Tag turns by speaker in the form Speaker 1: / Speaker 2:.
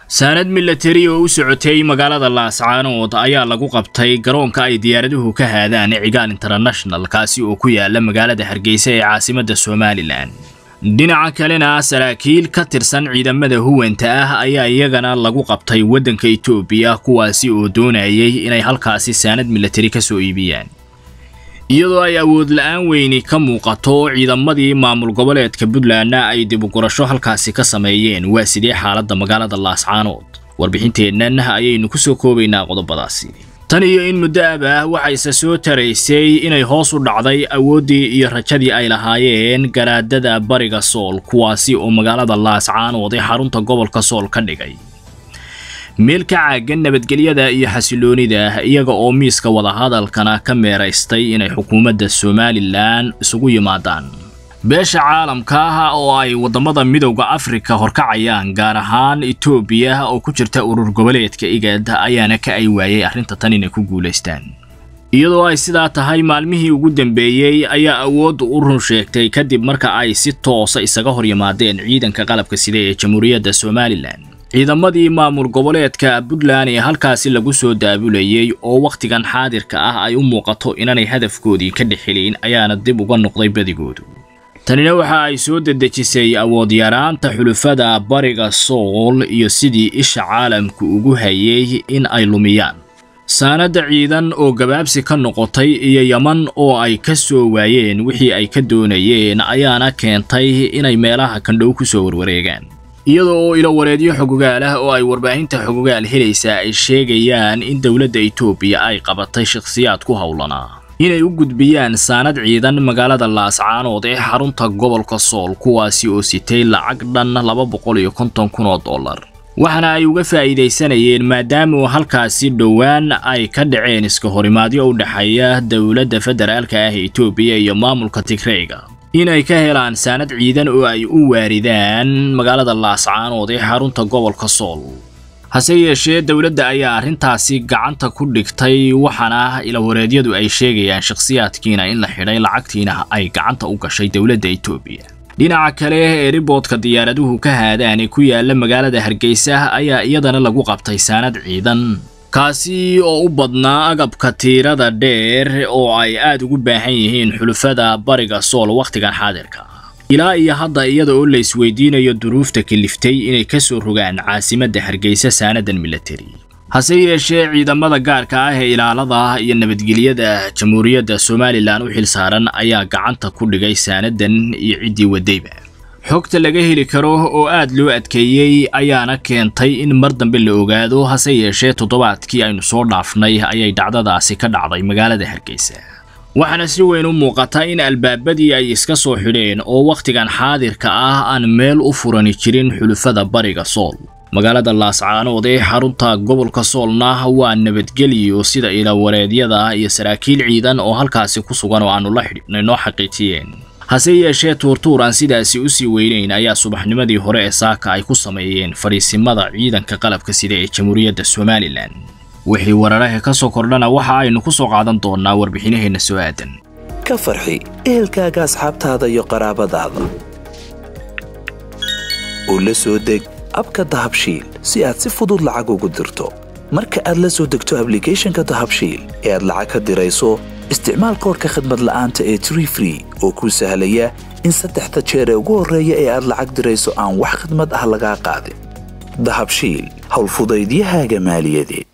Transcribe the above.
Speaker 1: saanad milatari oo u socotay magaalada laascaanood ayaa lagu qabtay garoonka ay diyaaraduhu ka haadaan cigaal international kaasi oo ku yaala magaalada hargeysa ee caasimadda somalilan dhinaca kalena saraakiil ka tirsan ciidamada huwanta ah ayaa iyagana lagu qabtay waddanka etoobiya kuwaasi oo doonayay inay halkaasi saanad milatari ka soo iibiyaan iyadoo ay awood la-aan weyni ka muuqato ciidamadii maamul goboleedka puntlandna ay dibugurasho halkaasi ka sameeyeen waa sidee xaaladda magaalada laascaanood warbixinteennan ayaynu ku soo koobaynaa qodobadaasi tan iyo in muddo ab ah waxayse soo taraysay inay hoos u dhacday awooddii iyo rajadii ay lahaayeen garaadada bariga sool kuwaasi oo magaalada laascaanood ee xarunta gobolka sool ka dhigay meel ka caagan nabadgelyada iyo xasiloonida iyaga oo miiska wadahadalkana ka meeraystay inay xukuumadda somalilan isugu yimaadaan beesha caalamka ah oo ay waddamada midowda afrika horkacayaan gaar ahaan etoobiya oo ku jirta urur goboleedka igad ayaana ka ay waayay arrinta tan inay ku guulaystaan iyadoo ay sidaa tahay maalmihii ugu dambeeyey ayaa awooddu u run sheegtay kadib marka ay si toosa isaga hor yimaadeen ciidanka qalabka sida ee jamhuuriyadda somalilan ciidamadii maamul goboleedka puntland ee halkaasi lagu soo daabulayay oo wakhtigan xaadirka ah ay u muuqato inaanay hadafkoodii ka dhexelin ayaana dib uga noqday badigoodu tanina waxa ay soo dedejisay awood yaraanta xulufada bariga sool iyo sidii isha caalamku ugu hayay in ay lumiyaan saanadda ciidan oo gabaabsi ka noqotay iyo yaman oo ay ka soo waayeen wixii ay ka doonayeen ayaana keentay inay meelaha kandhow ku soo warwareegaan iyada oo ilo wareedyo xogogaal ah oo ay warbaahinta xogogaal helaysaa ay sheegayaan in dowladda etoobiya ay qabatay shakhsiyaad ku howlanaa inay u gudbiyaan saanad ciidan magaalada laascaanood ee xarunta gobolka sool kuwaasi oo sitay lacag dhan laba boqol iyo konton kun oo dollar waxaana ay uga faa'iidaysanayeen maadaama halkaasi dhowaan ay ka dhaceen iska horimaadyo u dhexeeya dowladda federaalka ah etoobiya iyo maamulka tigreyga inay ka helaan saanad ciidan oo ay u waaridaan magaalada laascaanood ee xarunta gobolka sool hase yeeshee dowladda ayaa arrintaasi gacanta ku dhigtay waxaana ilawareedyadu ay sheegayaan shakhsiyaadkiina in la xidhay lacagtiina ay gacanta u gashay dowladda etoobiya dhinaca kale ee riboodka diyaaraduhu ka haadaan ee ku yaala magaalada hargeysa ayaa iyadana lagu qabtay saanad ciidan kaasi oo u badnaa agabka tiirada dheer oo ay aad ugu baahan yihiin xulufada bariga sool wakhtigan xaadirka ilaa iyo hadda iyada oo la isweydiinayo duruufta kaliftay inay ka soo rogaan caasimadda hargeysa saanadan milatari hase yeeshee ciidamada gaarka ah ee ilaalada iyo nabadgelyada jamhuuriyadda somalilan u xilsaaran ayaa gacanta ku dhigay saanadan iyo ciddii wadayba xogta laga heli karo oo aad loo adkeeyey ayaana keentay in mar dambe la ogaado hase yeeshee toddobaadkii aynu soo dhaafnay ayay dhacdadaasi ka dhacday magaalada hargeysa waxaana si weyn u muuqata in albaabadii ay iska soo xidheen oo wakhtigan xaadirka ah aan meel u furani jirin xulufada bariga sool magaalada laascaanood ee xarunta gobolka soolna waa nabadgelyo sida ilawareedyada iyo saraakiil ciidan oo halkaasi ku sugan oo aanu la xidhiidhnay noo xaqiijiyeen hase yeeshee tuurtuur aan sidaasi u sii weynayn ayaa subaxnimadii hore ee saaka ay ku sameeyeen fadhiisimada ciidanka qalabka sida ee jamhuuriyadda somalilan wixii wararaha ka soo kordhana waxa aynu ku soo qaadan doonnaa warbixinaheenna soo aadan
Speaker 2: ka farxi ehelkaaga asxaabtaada iyo qaraabadaada oo la soo deg abka dahabshiil si aad si fudud lacag ugu dirto marka aad la soo degto ablicathonka dahabshiil ee aad lacag ka dirayso isticmaal koorka khadmad la'aanta ee tree free oo kuu sahlaya in saddexda jeer ee ugu horreeya ee aad lacag dirayso aan wax khidmad ah lagaa qaadin dahabshiil howlfudaydiyahaaga maaliyadeed